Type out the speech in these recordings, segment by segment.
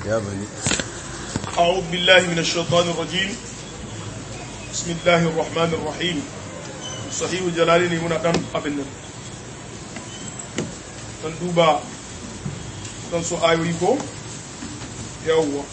يا بني أعوذ بالله من الشيطان الرجيم بسم الله الرحمن الرحيم صحيح جلالين هنا دم أبن dan duba dan su ayoyi ko yawwa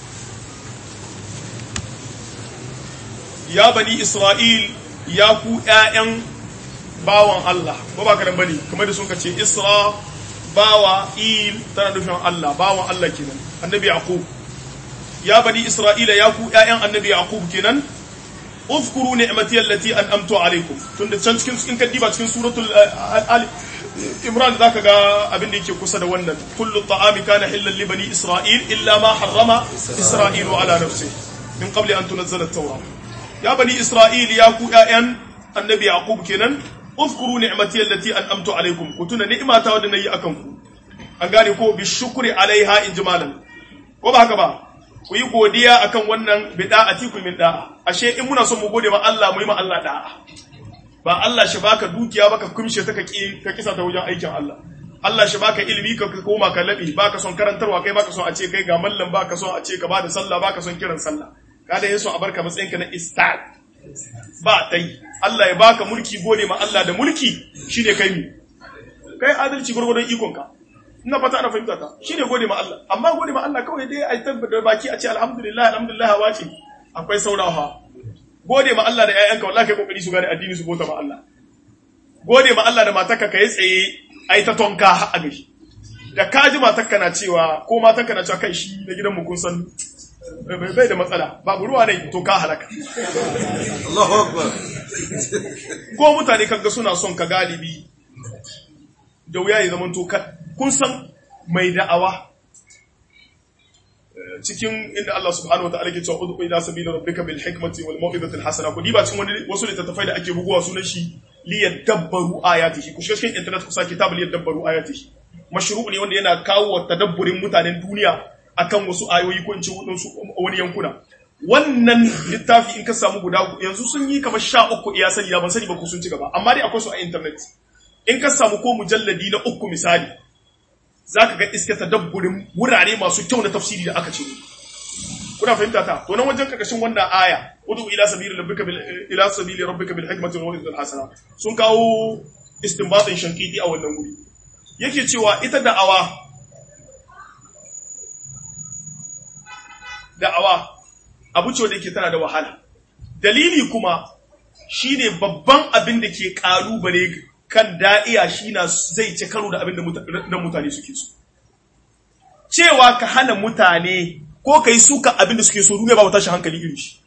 ya bani isra'il ya ku ƴaƴan bawan Allah ba ba kadan bane kamar da sun ce isra bawa il tana nufin Allah bawan Allah kenan annabi yaqub ya bani isra'ila ya ku ƴaƴan annabi yaqub kenan uzkuru ni'mati allati an'amtu alaykum tunda can cikin in ka diba cikin suratul ali imran zaka ga abin da yake kusa da wannan kullu ta'ami kana hillan li bani isra'il illa ma harrama isra'ilu ala nafsi min qabli an tunzala at-taura ya bani isra'il ya ku ƴaƴan annabi yaqub kenan uzkuru ni'mati allati an'amtu alaykum ku tuna ni'mata wadda nayi akan ku an gane ko bi shukri alaiha injimalan ko ba haka ba ku yi godiya akan wannan bida'ati ku min da'a ashe in muna son mu gode ma Allah mu yi ma Allah da'a ba Allah shi baka dukiya baka kumshe ta ka ka kisa ta wajen aikin Allah Allah shi baka ilimi ka koma ka labi baka son karantarwa kai baka son a ce kai ga mallam baka son a ce ka bada sallah baka son kiran sallah kada yaso a barka matsayin ka na istad ba tai Allah ya baka mulki gode ma Allah da mulki shine kai mi kai adalci gurgurdan ikon ka ina fata ana fahimta ta shine gode ma Allah amma gode ma Allah kawai dai ai tabbata baki a ce alhamdulillah alhamdulillah wace akwai saurawa gode ma Allah da ƴaƴanka wallahi kai kokari su gane addini su bota ma Allah gode ma Allah da matarka kai tsaye ai ta tonka a gashi da ka ji matarka na cewa ko matarka na cewa kai shi na gidan mu kun san bai da matsala babu ruwa ne to ka halaka Allahu akbar ko mutane kaga suna son ka galibi da wuya ya zama to kun san mai da'awa cikin inda Allah subhanahu wataala ke cewa udqu ila sabili rabbika bil hikmati wal mau'izati al hasana ku diba cikin wani wasu littattafai da ake buguwa sunan shi li yadabbaru ayatihi ku shiga cikin internet ku sa kitab li yadabbaru ayatihi mashru' ne wanda yana kawo tadabburin mutanen duniya akan wasu ayoyi ko in ce wani yankuna wannan littafi in ka samu guda yanzu sun yi kamar sha uku iya sani ban sani ba ku sun ci gaba amma dai akwai su a internet in ka samu ko mujalladi na uku misali za ka ga iska tadabburin wurare masu kyau na tafsiri da aka ce kuna fahimta ta to nan wajen karkashin wannan aya udu ila sabili rabbika bil ila sabili rabbika bil hikmati wal mawidati hasana sun kawo istinbatin shankiti a wannan guri yake cewa ita da'awa da'awa abu ce da yake tana da wahala dalili kuma shine babban abin da ke kalubale kan da'iya shi na zai ci karo da abin da mutane suke so. Cewa ka hana mutane ko ka yi suka abin da suke so duniya ba tashi hankali irin shi.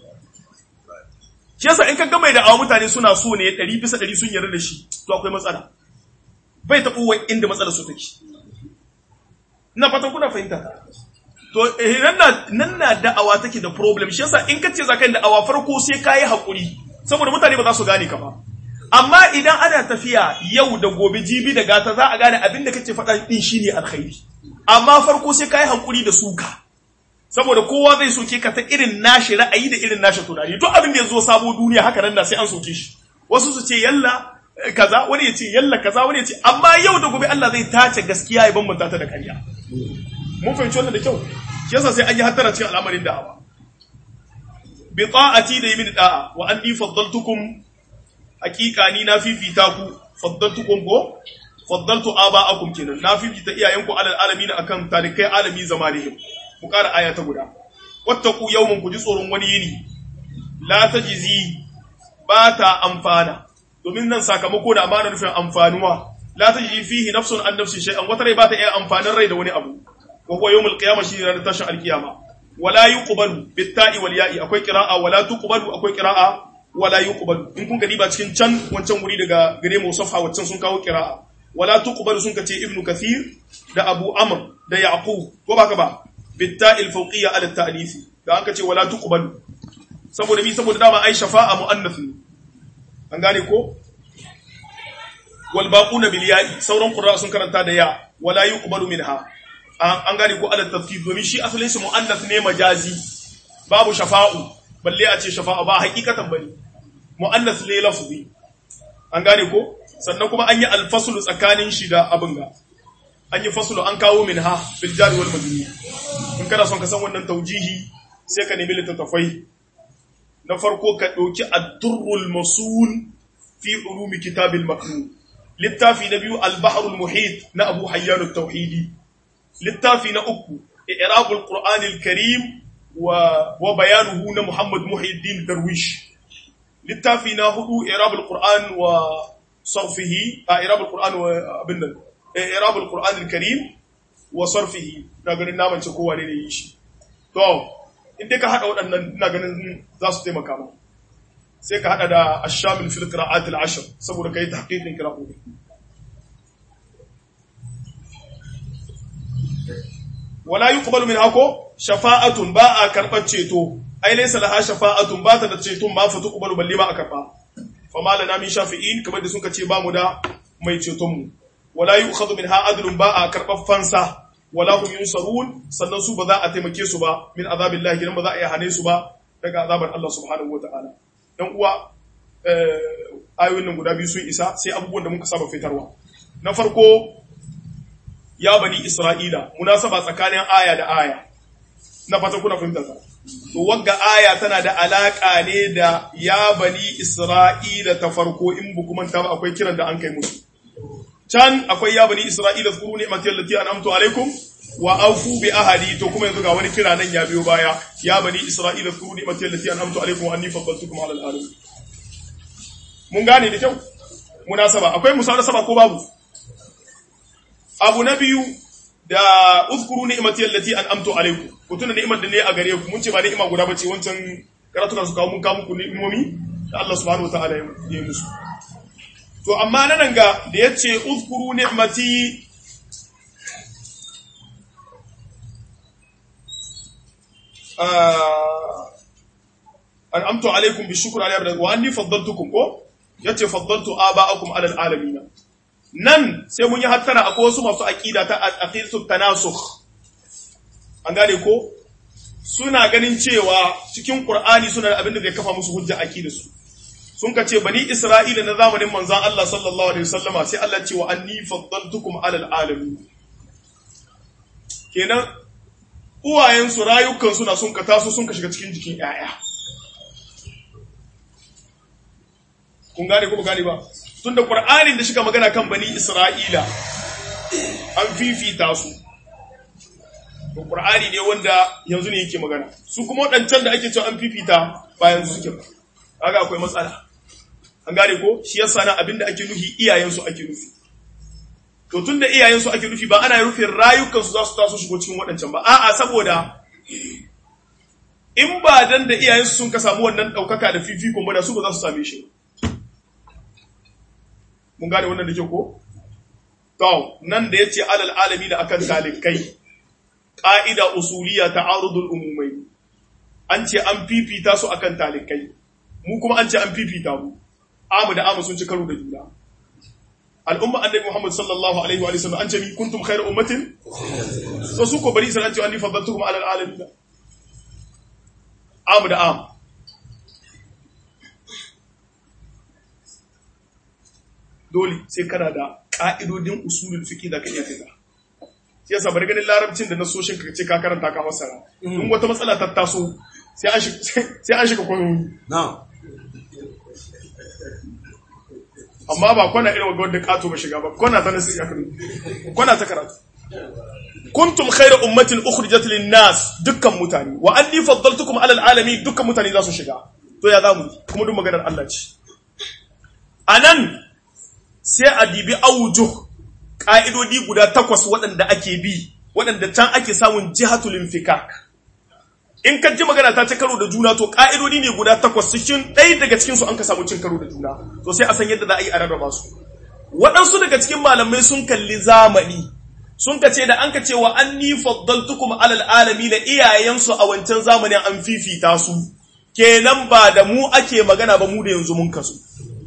Shi yasa in ka gama da awa mutane suna so ne ɗari bisa ɗari sun yarda da shi to akwai matsala. Bai taɓo wa inda matsala su take. Ina fatan kuna fahimta. To nan na da'awa take da problem shi yasa in ka ce za ka yi da'awa farko sai ka yi haƙuri saboda mutane ba za su gane ka ba. amma idan ana tafiya yau da gobe jibi da gata za a gane abin da kake faɗa din shine alkhairi amma farko sai kai hankuri da suka saboda kowa zai soke ka ta irin nashi ra'ayi da irin nashi tunani duk abin da ya zo sabo duniya haka nan da sai an soke shi wasu su ce yalla kaza wani ya ce yalla kaza wani ya ce amma yau da gobe Allah zai tace gaskiya ya bambanta ta da ƙarya mun fahimci wannan da kyau shi yasa sai an yi hattara cikin al'amarin da'awa bi ta'ati da yi da'a wa anni faddaltukum hakika ni na fifita ku faddaltukum ko faddaltu aba'akum kenan na fifita iyayenku alal alamin akan talikai alami zamanihim ku kara aya ta guda wattaqu yawman ku ji tsoron wani yini la tajzi ba ta amfana domin nan sakamako da amana nufin amfanuwa la tajzi fihi nafsun an nafsin shay'an wata rai ba ta iya amfanin rai da wani abu wa huwa yawmul qiyamah shi ranar tashin alkiyama wala yuqbalu bitta'i wal ya'i akwai qira'a wala tuqbalu akwai qira'a wala yuqbalu in kun gani ba cikin can wancan wuri daga gare mu safa wancan sun kawo qira'a wala tuqbalu sun kace ibnu kathir da abu amr da yaqub ko baka ba bitta'il fawqiyya ala ta'lif da an kace wala tuqbalu saboda mi saboda dama ai shafa'a muannath an gane ko wal baquna bil ya'i sauran qurra sun karanta da ya wala yuqbalu minha an gane ko ala tafkir domin shi asalin shi muannath ne majazi babu shafa'u balle a ce shafa'a ba hakikatan bane mu'annas ne lafzi an gane ko sannan kuma an yi alfaslu tsakanin shi da abin ga an yi faslu an kawo minha bil jari wal majrur in kana son ka san wannan taujihi sai ka nemi littattafai na farko ka ɗauki ad-durrul masul fi ulumi kitabil maknun littafi na biyu al-bahrul muhit na abu hayyan at-tauhidi littafi na uku i'rabul qur'anil karim wa wa bayanuhu na muhammad muhiddin darwish littafi na hudu i'rabul qur'an wa sarfihi a i'rabul qur'an wa abin nan i'rabul qur'anil karim wa sarfihi na ganin naman ce kowa ne yi shi to in dai ka hada waɗannan ina ganin za su taimaka ma sai ka hada da ashamil fil qira'at al ashr saboda kai tahqiqin qira'o'i wala yuqbalu min hako shafa'atun ba a karbar ceto ai laysa laha shafa'atun ba ta da ceton ba fa tuqbalu balle ba a karba fa malana min shafi'in kamar da suka ce ba mu da mai ceton mu wala yu'khadhu minha adlun ba a karbar fansa wala hum yunsarun sannan su ba za a taimake su ba min azabillahi gidan ba za a yi hane su ba daga azabar Allah subhanahu wataala dan uwa ayoyin nan guda biyu sun isa sai abubuwan da muka saba fitarwa na farko ya bani isra'ila munasaba tsakanin aya da aya na fata kuna fahimta ta to wagga aya tana da alaka ne da ya bani isra'ila ta farko in bu kuma ta akwai kiran da an kai musu can akwai ya bani isra'ila zkuru ni'mati allati an'amtu alaikum wa awfu bi ahadi to kuma yanzu ga wani kira nan ya biyo baya ya bani isra'ila zkuru ni'mati allati an'amtu alaikum wa anni faddaltukum ala alamin mun gane da kyau munasaba akwai musarasaba ko babu abu na biyu da uzkuru ni'mati allati an'amtu alaikum ku tuna ni'imar da ne a gare ku mun ce ba ni'ima guda bace wancan karatuka su kawo mun kawo muku ni'imomi da Allah subhanahu wataala ya yi musu to amma nan ga da yace uzkuru ni'mati an'amtu alaikum bi shukri alayhi wa anni faddaltukum ko yace faddaltu aba'akum ala alamin nan sai mun yi hattara akwai wasu masu aqida ta aqidatu tanasukh an gane ko suna ganin cewa cikin qur'ani suna da abin da zai kafa musu hujja aqida su sun ka ce bani isra'ila na zamanin manzon Allah sallallahu alaihi wasallama sai Allah ce wa anni faddaltukum ala alamin kenan uwayen su rayukan suna sun ka taso sun ka shiga cikin jikin yaya kun gane ko ba gane ba tunda Qur'anin da shiga magana kan bani Isra'ila an fifita su to Qur'ani ne wanda yanzu ne yake magana su kuma wadancan da ake cewa an fifita ba yanzu suke ba kaga akwai matsala an gane ko shi yasa na abinda ake nufi iyayen su ake nufi to tunda iyayen su ake nufi ba ana rufin rayukan su za su taso shigo cikin wadancan ba a'a saboda in ba dan da iyayen su sun ka samu wannan daukaka da fifikon ba da su ba za su same shi ba mun gane wannan da ke ko? To, nan da ya ce alal alami da akan talikai, ƙa'ida usuliya ta arudul umumai, an ce an fifita su akan talikai, mu kuma an ce an fifita mu, amu da amu sun ci karo da juna. Al'umma annabi Muhammad sallallahu Alaihi wa sallam an ce mi kuntum khair ummatin? So su ko bari isa an ce an ni faddaltu kuma alal alami da. Amu da amu. dole sai kana da ƙa'idodin usulul fiqi da ka iya fita shi yasa bari ganin larabcin da nasoshin ka ce ka karanta ka masara in wata matsala ta taso sai an shiga sai an shiga kwanoyi amma ba kwana irin wanda kato ba shiga ba kwana ta nasi ya kanu kwana ta karatu kuntum khayra ummatin ukhrijat lin nas dukkan mutane wa anni faddaltukum ala alamin dukkan mutane za su shiga to ya zamu kuma duk maganar Allah ce anan sai a dibi aujuh ƙa'idodi guda takwas waɗanda ake bi waɗanda can ake samun jihatul infikak in ka ji magana ta ci karo da juna to ƙa'idodi ne guda takwas cikin ɗaya daga cikin su an ka samu cin karo da juna to sai a san yadda za a yi a rarraba su waɗansu daga cikin malamai sun kalli zamani sun ka ce da an ka ce wa anni faddaltukum alal alami da iyayensu a wancan zamanin an fifita su kenan ba da mu ake magana ba mu da yanzu mun kasu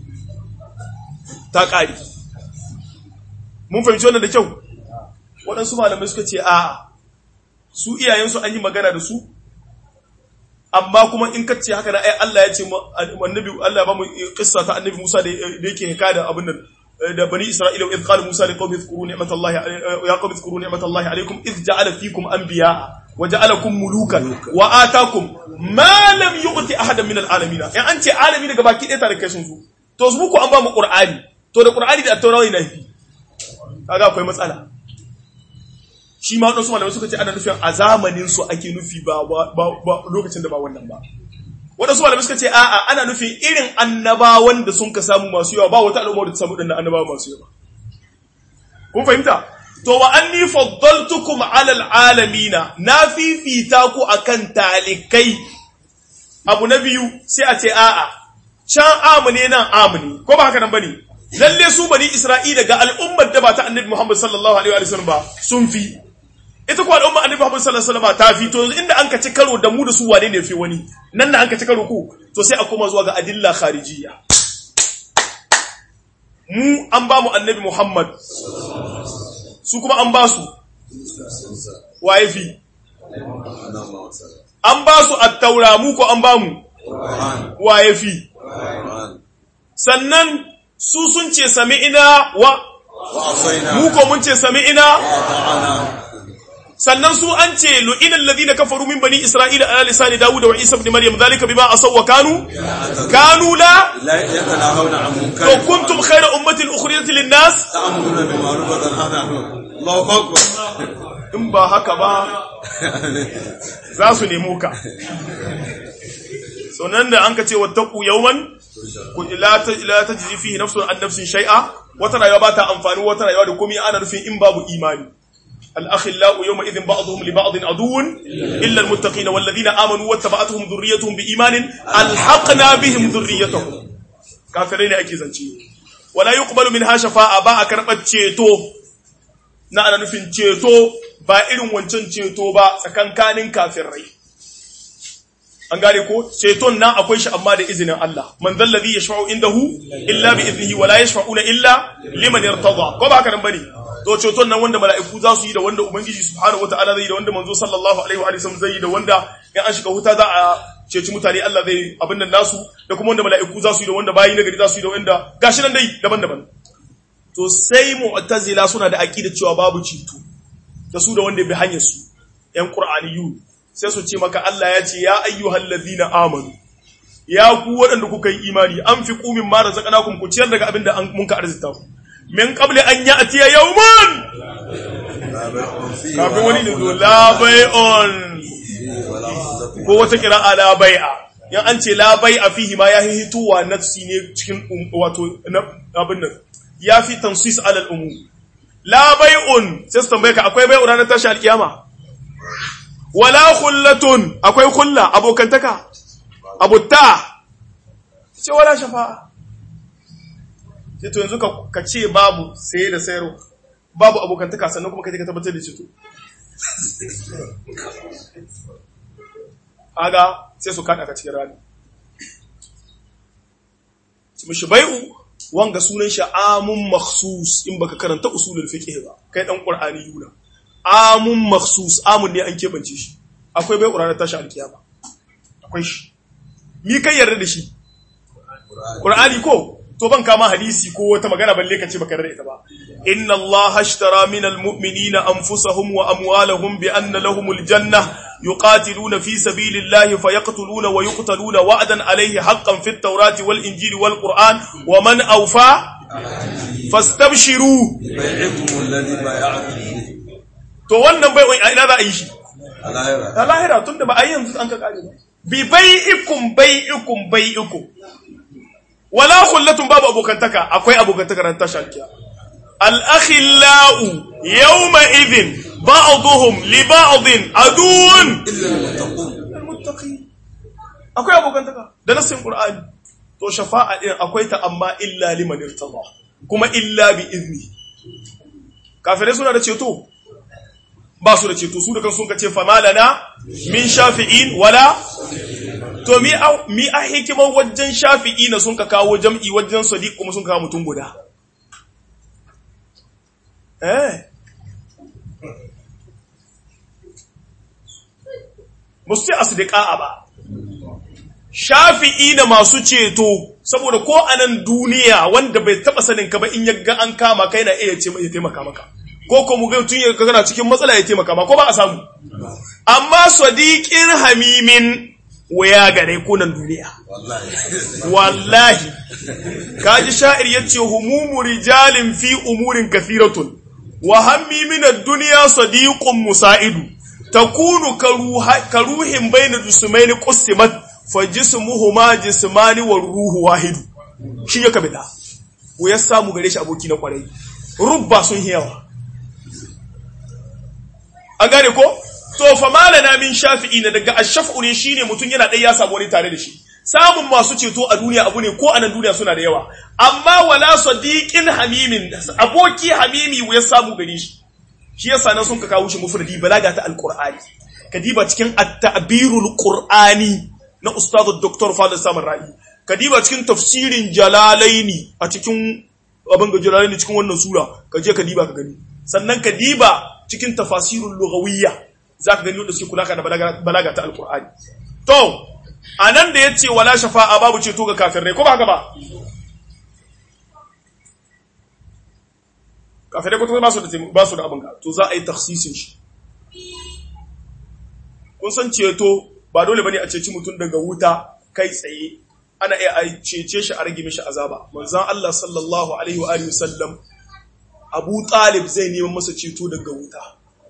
ta ƙari. Mun fahimci wannan da kyau, waɗansu malamai suka ce, a su iyayensu an yi magana da su, amma kuma in ka ce haka na ai Allah ya ce annabi Allah ba mu kissa ta annabi Musa da yake hika da abin nan da bani Isra'ila wa qala Musa li qaumi zkuru ni'matallahi ya qaumi zkuru ni'matallahi alaykum idh ja'ala fikum anbiya waja'alakum mulukan wa atakum ma lam yu'ti ahadan min alalamin in an ce alami daga baki ɗaya tare kai sun zo to su muku an ba mu qur'ani to da qur'ani da at-taura ne nafi kaga akwai matsala shi ma wadansu malamai suka ce ana nufin a zamanin su ake nufi ba lokacin da ba wannan ba wadansu malamai suka ce a'a ana nufin irin annabawan da sun ka samu masu yawa ba wata al'umma da ta samu dinnan annabawa masu yawa kun fahimta to wa anni faddaltukum ala alamina na fifita ku akan talikai abu na biyu sai a ce a'a can amune nan amune ko ba haka nan bane lalle su bani isra'ila ga al'ummar da ba ta annabi muhammad sallallahu alaihi wa sallam ba sun fi ita ko al'ummar annabi muhammad sallallahu alaihi wa sallam ta fi to inda an ka ci karo da mu da su wane ne fi wani nan da an ka ci karo ku to sai a koma zuwa ga adilla kharijiyya mu an ba mu annabi muhammad su kuma an ba su waye fi an ba su attaura mu ko an ba mu waye fi sannan su sun ce sami'ina wa mu ko mun ce sami'ina sannan su an ce lu'inal ladina kafaru min bani isra'ila ala lisani dawud wa isa ibn maryam dhalika bima asaw wa kanu kanu la لا يتناهون عن منكر to kuntum khayra ummatin ukhrijat lin nas تأمرون بالمعروف وتنهون عن الله أكبر in ba haka ba za su nemo ka sunan da an ka ce wattaku yawman ku la ta la tajzi fihi nafsun an nafsin shay'a wata rayuwa ba ta amfani wata rayuwa da komai ana nufin in babu imani الأخلاء يومئذ بعضهم لبعض عدو إلا المتقين والذين آمنوا واتبعتهم ذريتهم بإيمان ألحقنا بهم ذريتهم كافرين أكيزا ولا يقبل منها شفاعة با أكربت ceto na ana nufin ceto ba irin wancan ceto ba tsakankanin kafirai an gane ko ceton nan akwai shi amma da izinin Allah man zallazi yashfa'u indahu illa bi iznihi wa la yashfa'una illa liman yartada ko ba haka nan bane to ceton nan wanda mala'iku za su yi da wanda ubangiji subhanahu wataala zai yi da wanda manzo sallallahu alaihi wa sallam zai yi da wanda in an shiga huta za a ceci mutane Allah zai abin nan nasu da kuma wanda mala'iku za su yi da wanda bayi nagari za su yi da wanda gashi nan dai daban-daban to sai mu'tazila suna da aqida cewa babu ceto da su da wanda bi hanyar su yan qur'aniyun sai su ce maka Allah ya ce ya ayyuhal ladina amanu ya ku waɗanda kuka yi imani an fi kumin ma razaqnakum ku ciyar daga abin da an munka arzita ku min qabli an ya'tiya yawman kafin wani da zo la bai'un ko wata qira'a la bai'a yan an ce la bai'a fihi ma ya hituwa nafsi ne cikin wato abin nan ya fi tansis alal umu la bai'un sai su tambaye ka akwai bai'u ranar tashi alkiyama wala khullatun akwai khulla abokantaka abutta ce wala shafa'a sai to yanzu ka ce babu sai da sayarwa babu abokantaka sannan kuma kai ka tabbatar da cito aga sai su kada ka cikin rani su mishi bai'u wanga sunan shi amun makhsus in baka karanta usulul fiqh ba kai dan qur'ani yuna amun makhsus amun ne an kebance shi akwai bai qur'ani tashi alkiyama akwai shi mi kai yarda da shi qur'ani ko to ban kama hadisi ko wata magana balle ka ce baka yarda ita ba inna allaha ashtara minal mu'minina anfusahum wa amwalahum bi anna lahumul janna yuqatiluna fi sabilillahi fayaqtuluna wa yuqtaluna wa'dan alayhi haqqan fit tawrati wal injili wal qur'an wa man awfa fastabshiru بيعكم الذي بايعتم به to wannan bai a ina za a yi shi الآخرة ta lahira tunda ba a yi yanzu an ka kare ba bi bai'ikum bai'ikum bai'ikum wala khullatun babu abokantaka akwai abokantaka ran tashar kiya al akhillau yawma idhin ba'dhum li ba'dhin aduun إلا المتقون al muttaqin akwai abokantaka da nassin qur'ani to shafa'a din akwai ta amma illa liman irtada kuma illa bi izni kafirai suna da ceto ba su da ceto su da kan sun kace famalana min shafi'in wala to mi a mi a hikimar wajen shafi'i na sun ka kawo jam'i wajen sadiq kuma sun kawo mutum guda eh musu asdiqa ba shafi'i na masu ceto saboda ko a nan duniya wanda bai taba sanin ka ba in yaga an kama kai na iya ce ya taimaka maka ko ko mu ga tun ya kana cikin matsala ya taimaka ma ko ba a samu amma sadiqin hamimin waya gare kunan duniya wallahi wallahi kaji sha'ir yace humumu rijalin fi umurin kathiratun wa hammi min ad-dunya sadiqun musaidu takunu karuha karuhin bayna jismaini qusimat fa jismuhuma jismani wa ruhu wahidu shi ya kabida wa ya samu gare shi aboki na kwarai rubba sun yawa an gane ko to fa malana min shafi'i na daga ash-shaf'u ne shine mutun yana dai ya samu wani tare da shi samun masu ceto a duniya abu ne ko a nan duniya suna da yawa amma wala sadiqin hamimin aboki hamimi ya samu gare shi shi yasa nan sun ka kawo shi mufradi balaga ta alqur'ani kadiba cikin at-ta'birul qur'ani na ustad dr fadil samar ra'i kadiba cikin tafsirin jalalaini a cikin abin ga jalalaini cikin wannan sura ka je kadiba ka gani sannan kadiba cikin tafasirul lughawiyya zaka gani wanda suke kula da balaga, balaga ta alqur'ani to anan da yace wala shafa'a babu ceto ga kafirai ko ba haka ba kafirai ko ba su da ba su da abin ka to za a yi takhsisin shi kun san ceto ba dole bane a ceci mutum daga wuta kai tsaye ana iya a cece shi a rage mishi azaba manzon Allah sallallahu alaihi wa alihi wasallam Abu Talib zai neman masa ceto daga wuta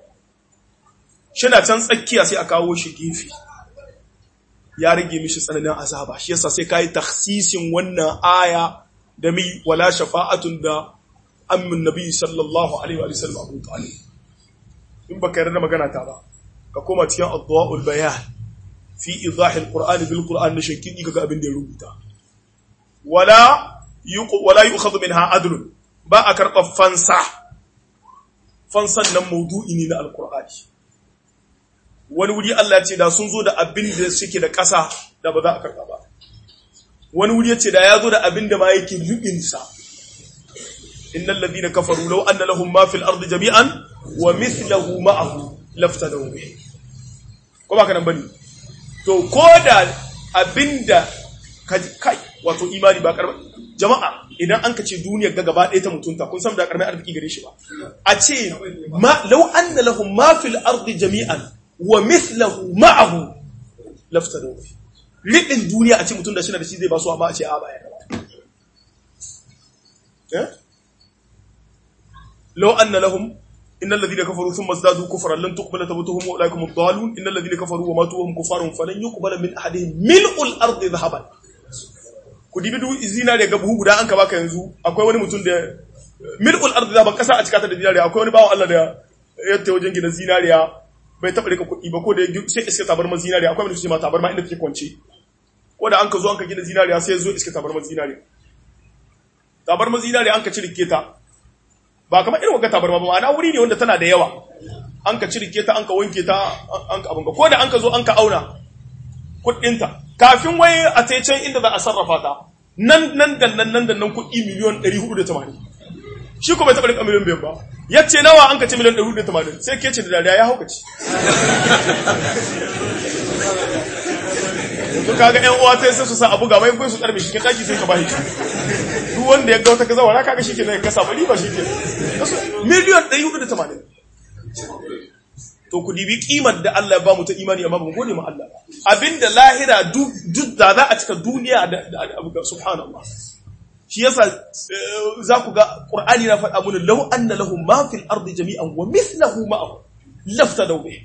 shina can tsakiya sai a kawo shi gefe ya rage mishi tsananin azaba shi yasa sai kai takhsisin wannan aya da mi wala shafa'atun da ammin nabi sallallahu alaihi wa sallam Abu Talib in baka yarda magana ta ba ka koma cikin adwaul bayan fi idahil qur'ani bil qur'an na shankidi kaga abin da ya rubuta wala yuq wala yu'khadhu minha adlun ba a karɓa fansa fansan nan maudu'i ne na alqur'ani wani wuri Allah ce da sun zo da abin da suke da ƙasa da ba za a karɓa ba wani wuri ce da ya zo da abin da ma yake lubinsa innal ladina kafaru law anna lahum ma fil ardi jami'an wa mithluhu ma'ahu laftadaw bihi ko ba kana bane to ko da abinda kai wato imani ba karba jama'a idan an kace duniyar ga gaba ɗaya ta mutunta kun san da karmai arziki gare shi ba a ce ma law anna lahum ma fil ardi jami'an wa mithluhu ma'ahu laftadaw bihi lidin duniya a ce mutum da shi da shi zai ba su amma a ce a baya eh law anna lahum إن الذين كفروا ثم ازدادوا كفرا لن تقبل توبتهم وأولئك هم الضالون إن الذين كفروا وماتوا وهم كفار فلن يقبل من أحدهم ملء الأرض ذهبا ku dibi duk zinariya ga buhu guda an ka baka yanzu akwai wani mutum da mil'ul ardi zaban kasa a cikata da zinariya akwai wani bawan Allah da ya ta wajen gina zinariya bai taɓa rika kuɗi ba ko da sai iska tabarma zinariya akwai wani su ma tabarma inda take kwance ko da an ka zo an ka gina zinariya sai ya zo iska tabarma zinariya tabarma zinariya an ka ci ta ba kamar irin wagga tabarma ba ma'ana wuri ne wanda tana da yawa an ka cirike ta an ka wanke ta an ka abinka ko da an ka zo an ka auna kuɗinta kafin wai a ta can inda za a sarrafa ta nan nan da nan nan da nan kuɗi miliyon 480 shi ko bai taɓa rika miliyon biyar ba ya ce nawa an ka ce miliyon 480 sai ke ce da dariya ya haukaci to kaga ƴan uwa sai su sa abu ga mai kai su karbe shi kin daki sai ka bashi duk wanda ya ga wata kaza wala kaga shike ne ka samu riba shike miliyan 480 to ku dibi kimar da Allah ya ba mu ta imani amma ba mu gode ma Allah abinda lahira duk da za a cika duniya da abu ga subhanallah shi yasa za ku ga qur'ani na faɗa mana law anna lahum ma fil ardi jami'an wa mithluhu ma'ahu laftadaw bihi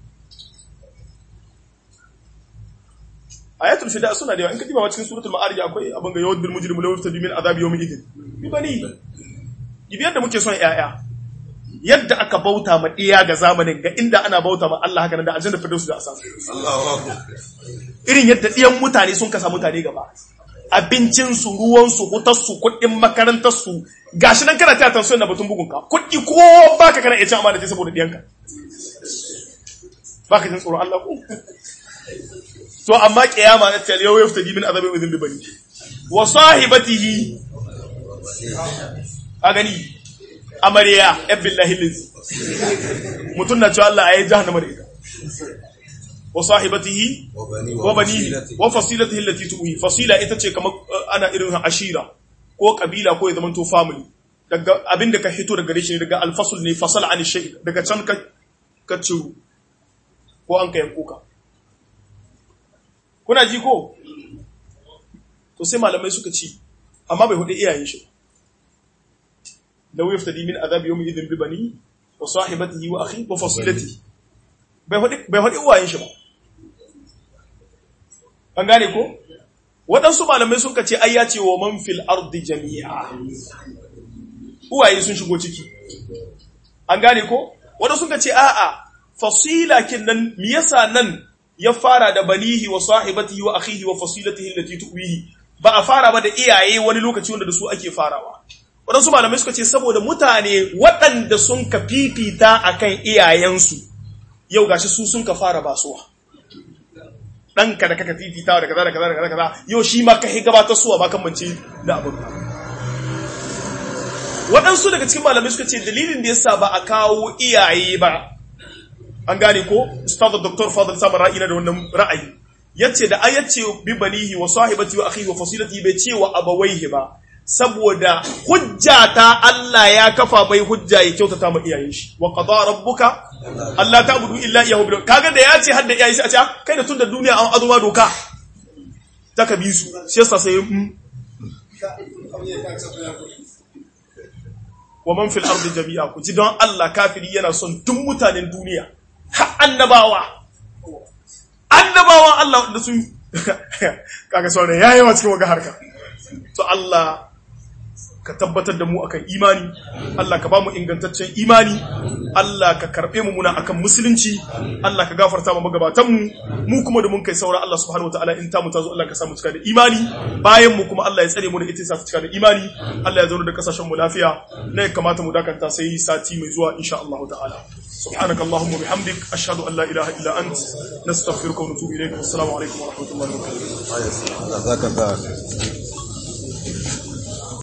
ayatul fida suna da yawa in ka diba cikin suratul ma'arij akwai abin ga yawadul mujrimu law yaftadi min azabi yawmin idin bi bani gibi yadda muke son yaya yadda aka bauta ma iya ga zamanin ga inda ana bauta ma Allah haka nan da aljanna firdaus da asamu Allahu akbar irin yadda diyan mutane sun kasa mutane gaba abincin su ruwan su hutar su kuɗin makarantar su gashi nan kana taya tansiyon na batun bugun ka kuɗi ko baka kana iya cin amana saboda diyanka baka jin tsoron Allah ko to amma kiyama na tal yau yafta min azabin izin bibani wa sahibatihi a gani amarya billahi lizi mutun na cewa Allah ayi jahannama da ita wa sahibatihi wa banihi wa fasilatihi allati tuwi fasila ita ce kamar ana irin ashira ko kabila ko ya zama to family daga abinda ka hito daga gare shi daga alfasul ne fasal an shay daga can ka ka ciru ko an ka yanko ka kuna ji ko to sai malamai suka ci amma bai hudu iyayen shi law yaftadi min adhab yawmi idhin bi bani wa sahibatihi wa akhi wa fasilatihi bai hudu bai hudu iyayen shi ba an gane ko waɗansu malamai suka ce ai ya ce wa man fil ardi jami'a uwaye sun shigo ciki an gane ko waɗansu suka ce a'a fasila kin nan me yasa nan ya fara da banihi wa sahibatihi wa akhihi wa fasilatihi allati tuwihi ba a fara ba da iyaye wani lokaci wanda da su ake farawa waɗansu malamai suka ce saboda mutane waɗanda sun ka fifita akan iyayensu yau gashi su sun ka fara basuwa ɗanka da kaka fifita da kaza da kaza da kaza kaza yau shi ma ka hi gabatar suwa ba kan mance da abin waɗansu daga cikin malamai suka ce dalilin da yasa ba a kawo iyaye ba an gane ko ustaz dr fadl samar ra'ayi na da wannan ra'ayi yace da ayyace bi banihi wa sahibati wa akhihi wa fasilati bai ce wa abawaihi ba saboda hujja ta Allah ya kafa bai hujja ya kyautata ma iyayen shi wa qada rabbuka Allah ta'budu illa iyyahu bil kaga da yace hadda iyayen shi a ce kai da tunda duniya an azuma doka ta ka bi su shi yasa sai wa man fil ardi jami'a ku ji don Allah kafiri yana son duk mutanen duniya har annabawa annabawan Allah wanda sun kaga sauran yayi wa cikin waga harka to Allah ka tabbatar da mu akan imani Allah ka ba mu ingantaccen imani Allah ka karbe mu muna akan musulunci Allah ka gafarta mu magabatan mu mu kuma da mun kai saura Allah subhanahu wataala in ta mu tazo Allah ka samu cika da imani bayan mu kuma Allah ya tsare mu da ita sa cika da imani Allah ya zauna da kasashen mu lafiya ne ya kamata mu dakanta sai sati mai zuwa insha Allah ta'ala سبحانك اللهم وبحمدك أشهد أن لا إله إلا أنت نستغفرك ونتوب إليك والسلام عليكم ورحمة الله وبركاته جزاك الله